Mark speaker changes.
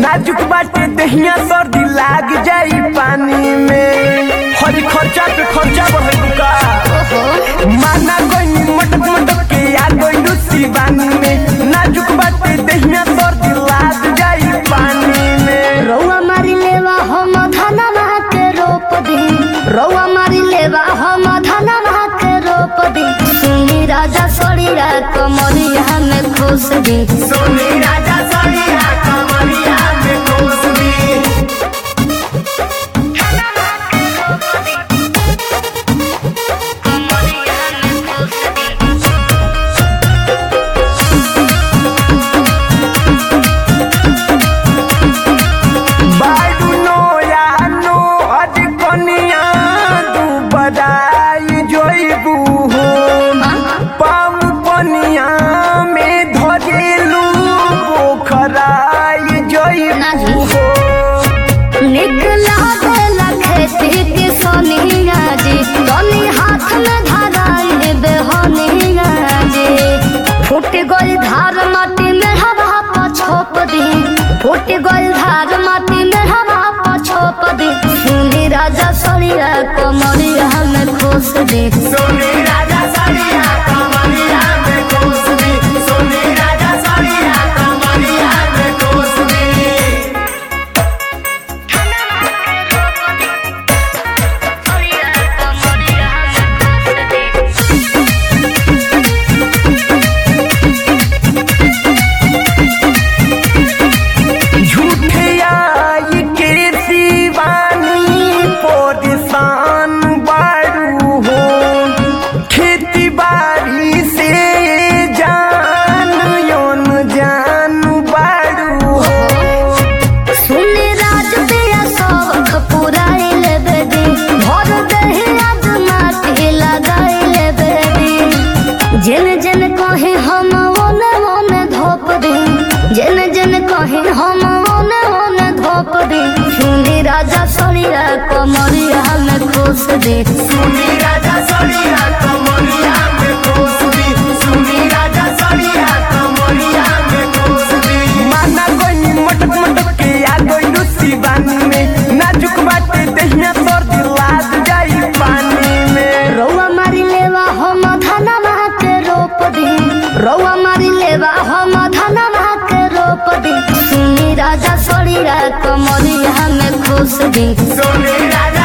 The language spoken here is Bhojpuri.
Speaker 1: नाजुक बाटे दहिया सर्दी लाग जाई पानी में हरी खर्चा पे खर्चा बढ़े का माना कोई मटक मटक के आ गई शिवानी में नाजुक बाटे दहिया सर्दी लाग जाई पानी में
Speaker 2: रौआ मारी लेवा हम धनमा के रोप दी रौआ मारी लेवा हम धनमा के रोप दी सुनी राजा सड़ीरा कमरिया में खुश दी
Speaker 1: सोनी राजा सड़िया कमरिया में कोसली बाडू नो या नो अज कनिया दू बदाई जोइबू हो पाम पनिया में धरेलू पोखराई जोइबू हो
Speaker 2: निकला देला खेती के सोनिया जी तनी हाथ में धराई बेहनिया जी फूट गई धार माटी में हवा पर छोप दी फूट गई धार माटी में हवा पर छोप दी सुनी राजा सड़िया कमरिया में खुश दी
Speaker 1: सोनी राजा सड़िया कमरिया में कोसली सोनी राजा सड़िया कमरिया में कोसली झूठे आई के शिवानी पोदिसान बारू हो खेती बाड़ी से जान योन जान बारू हो
Speaker 2: सुनी राज दिया शौक पुराई ले बेदी भर दही आज माटी लगाई ले बेदी जिन जिन कहे हम ओने ओने धोप दी जिन जिन कहे हम ओने ओने धोप दी सुनी राजा सड़िया कमरिया में खुश दी
Speaker 1: सुनी राजा सड़िया कमरिया में कोसली सुनी राजा सड़िया कमरिया में कोसली माना कोई मटक मटक के आ गई शिवानी में नाजुक बाटे दहिया सर्दी लाग जाई पानी में
Speaker 2: रौआ मारी लेवा हम धनमा के रोप दी रौआ मारी लेवा हम धनमा के रोप दी सुनी राजा सड़िया कमरिया में खुश दी
Speaker 1: सोनी राजा